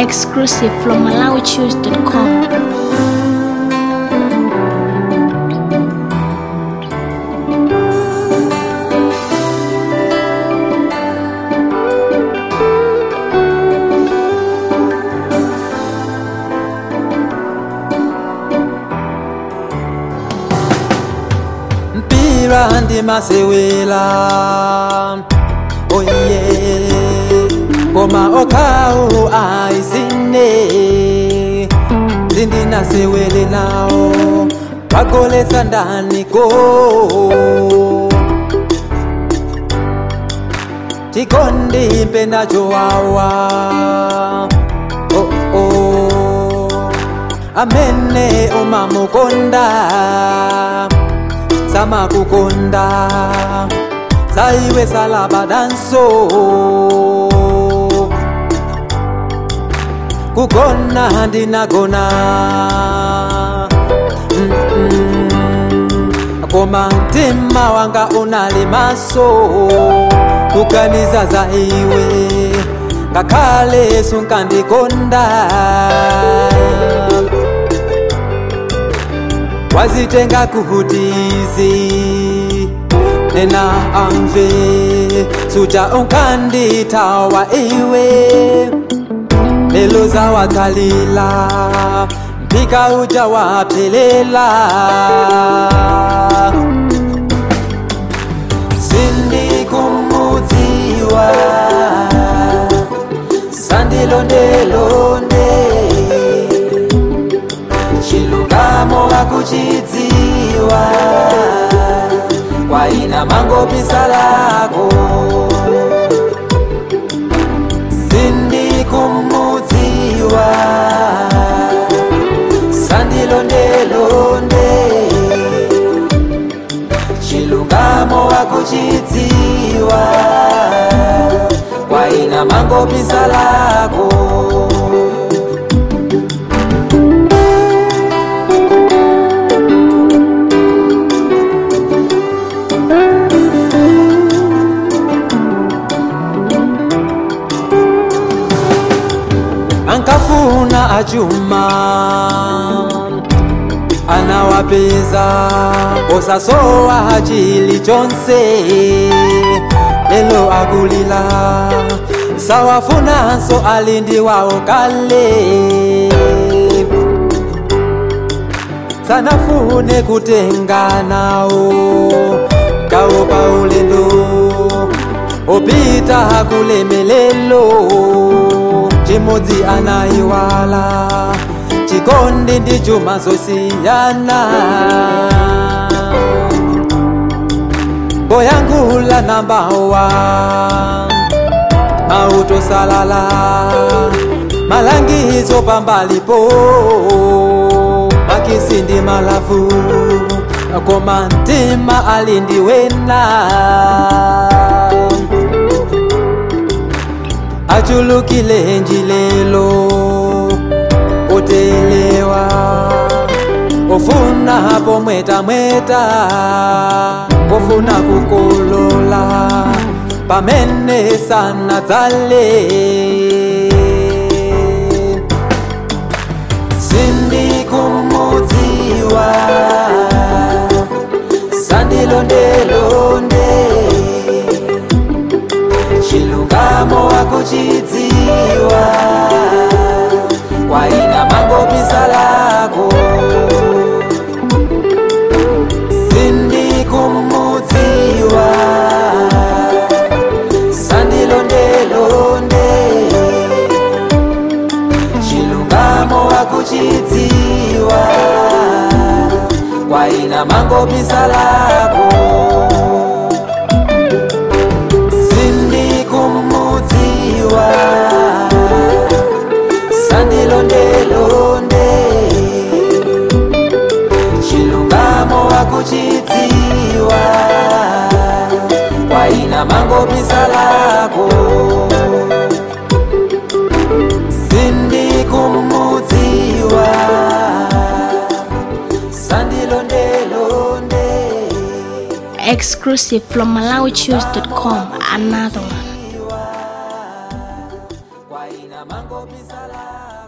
Exclusive from MalawiChoose.com. mpira ndimasewela oye koma okhawo aisine zindinasewele nawo wagolesa ndani go chikondi mpenacho wawa oh, oh. amene umamukonda samakukonda saiwe salabadanso kugona ndinagona Mm-mm. koma mtima wanga unali maso kuganiza za iwe ngakhale sunkandikonda wazitenga kuhutizi nena amve suja unkanditawa iwe lelo zawatsalila mpika uja waphelela sindikumudziwa sandilondelonde chilungamo wakuchidziwa kwaina mangopisa lako sindikumudziwa sandilondelonde chilungamo wakuchidziwa kwaina mangopisa lako ankafuna achuma anawapeza osasowa chilichonse lelo akulila sawafunanso alindi wawo kale sanafune kutenganawo kawo paulendo opita kulemelelo chimodzi anayiwala chikondi ndi chuma zosiyana boyangula nambawa mautosalala malangizo pambalipo makisi ndi malavu koma mtima alindiwena achulukile njilelo otelewa ofuna hapo mweta mweta kofuna kukolola pamene sana dzale sindikumudziwa sandilondelonde chilungamo wakuchidziwa kwaina mangopisa lako sindikumudziwa sandilondelonde chilungamo wakuchidziwa kwaina mangopisa lako sindikumudziwa sandilondelonde chilungamo wakuchidziwa kwaina mangopisa lako sindikumudziwa sandilondelonde Exclusive from MalawiChoose.com. Another one. waina mango bisalako